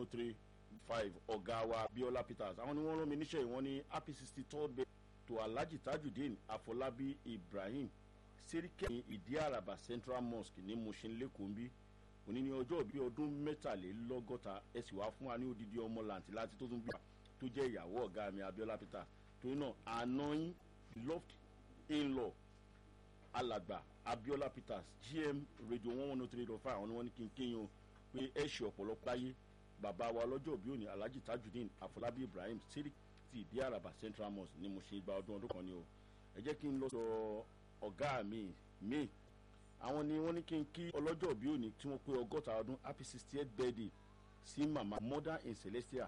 oh three five ọ̀gá wa biola peters àwọn ni wọ́n rán mi níṣẹ́ ìwọ́n ní happy sixty third birthday to alhaji tajudeen afolabi ibrahim serikẹ́yìn ìdí àràbà central mosque ní mushin lẹ́kọ̀ọ́ ń bí òní ní ọjọ́ ìbí ọdún mẹ́tàlélọ́gọ́ta ẹ sì wá fún wa ní odidi ọmọ làǹtí láti tó tún bí wa tó jẹ́ ìyàwó ọ̀gá mi abiola peters torí náà àná yín loved in law alàgbà abiola peters gm radio one one oh three dot five àwọn ni wọ́n ní kí n kéyìn o pé ẹ ṣe ọ̀pọ̀lọpọ̀ láyé bàbá wa lọ́jọ́ òbí òní alhaji tajudeen afọlábí ibrahim sirik ti ìdí àràbà central mosque ni mo ṣe gba ọdún ọdún kan ni o ẹ jẹ́ kí n lọ sọ ọ̀gá mi mi àwọn ni wọ́n ní kí n kí ọlọ́jọ́ òbí òní tí wọ́n pé ọgọ́ta ọdún happy sixty eight birthday sí mama mother in celestia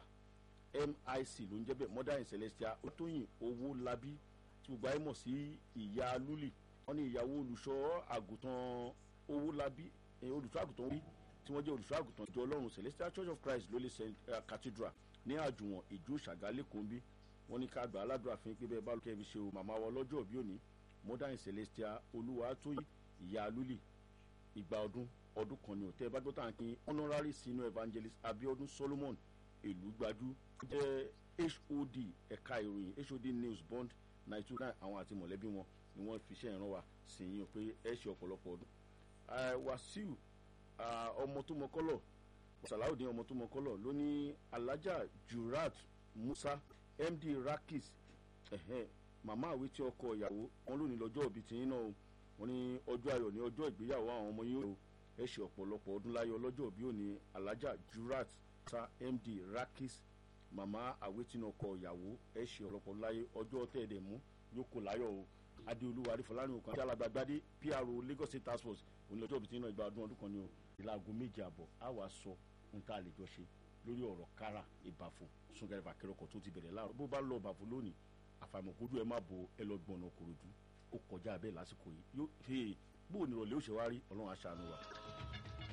mic ló ń jẹ́ bẹ́ẹ̀ mother in celestia ó tóyìn owó labí tí gbogbo ayé mọ̀ sí ìyá lúlì wọ́n ní ìyàwó olùṣọ́ àgùntàn owó labí olùṣọ́ àgùntàn wí tí wọ́n jẹ́ olùṣọ́ àgùntàn ìjọ ọlọ́run celestial church of christ lólè cathedral ní àjùwọ̀n ìjó ṣàgálẹ̀ kòńbí wọ́n ní ká gbà aládùúrà fún pé bẹ́ẹ̀ bá lókè fi ṣe o màmá wa lọ́jọ́ òbí òní modern celestial olúwa tóyí ìyá lúlì ìgbà ọdún ọdún kan ní òtẹ́ bá gbọ́tà ń pín honorary senior evangelist abiodun solomon èlú gbajú jẹ́ hod ẹ̀ka ìròyìn hod news bond ninety two nine àwọn àti mọ̀lẹ́bí wọn ni wọ́n fi iṣẹ́ ìran wa sí yín pé ẹ ṣe ọ̀pọ̀lọpọ̀ ọdún wàsíù ọmọ tó mọ kọ́lọ̀ sàláùdín ọmọ tó mọ kọ́lọ̀ ló ní alájà jurat musa md rakis màmá àwé tí ọkọ ìyàwó wọn lónìí lọ́jọ́ òbí tìyín náà wọn ní ọjọ́ ayọ̀ ní ọjọ́ ìgbéyàwó àwọn ọmọ yín o ẹ ṣe ọ̀pọ̀lọpọ̀ ọdún láyé ọlọ́jọ́ òbí òní alájà jurat musa md rakis màmá àwé tí ọkọ ìyàwó ẹ ṣe ọ̀pọ̀lọpọ̀ láyé ọjọ́ tẹ̀ẹ̀dẹ̀ mú yóò kó láyọ̀ o adéolúwa arífọlárin òkan àti alágbàgbádé pro lagos state task force òní lọ́jọ́ òbí tí náà ìgbà ọdún ọdún kan ni o ìlàgò méje àbọ̀ á wàá sọ ohun tá a lè jọ ṣe lórí ọ̀rọ̀ kára ìbàfò súnkẹrẹfà kẹrọkọ tó ti bẹ̀rẹ̀ láàrọ̀ bó bá lọ ìbàfò lónìí àfàìmọ̀kójú ẹ má bo ẹ lọ gbọ̀nà kòròdú ó kọjá bẹ́ẹ̀ lásìkò yìí yóò bóun ní ìrọ̀lẹ́ òṣèwárí ọlọ́run aṣàánú wa.